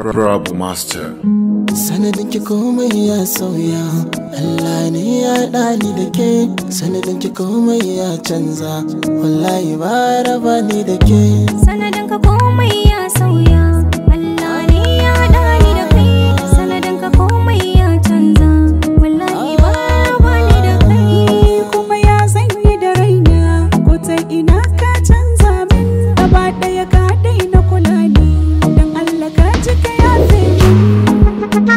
Rabu Master. sanadin ki komai ya sauya Allah ne ya ɗani da ke sanadin ki komai ya canza wallahi ba raba ni da ke sanadin ka komai ya sauya Allah ne ya haɗa ni da kai sanadin ka komai ya canza wallahi ba ba ni da kai kuma ya zanyi da raina ko ta ina ka canza min gaba ɗaya ka daina kula ni don Allah ka ji ka yafe min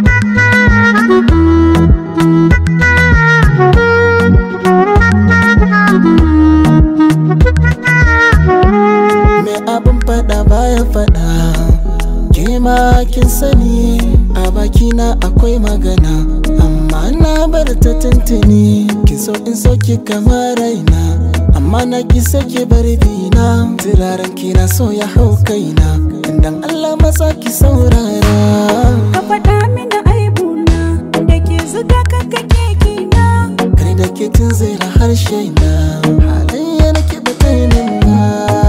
me abin faɗa baya faɗa ke ma kin sani a bakina akwai magana amma na bar ta tuntuni ki so in so ki kamar raina amma na ki sake bar bina turaren ki na so ya hau kaina dan Allah maza ki saurara ka faɗa mini aibuna da ke zuga ka kake kina kai da ke tun zira harshe na halayya na ke batainin na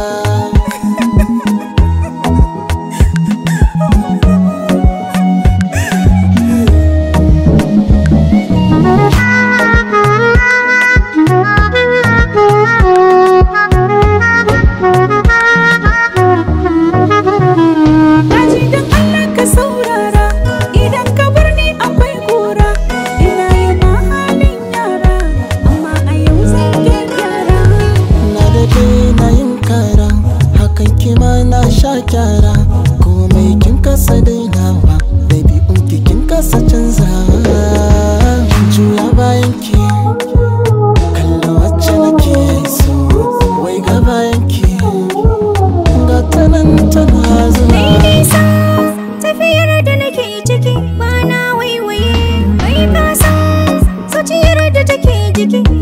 Daji don Allah ka saurara idan ka bar ni akwai kura ina yi ma halin yara amma a yau zan gyara na da na yin kara hakan kima na sha kyara komai kin kasa dainawa ɗabi'un ki kin kasa canza juya bayan ki kalla wacce nake so wai ga bayan ki ga ta nan tana zuwa Mai nisa tafiyar da nake ciki ba na waiwaye Mai kasa zuciyar da take jiki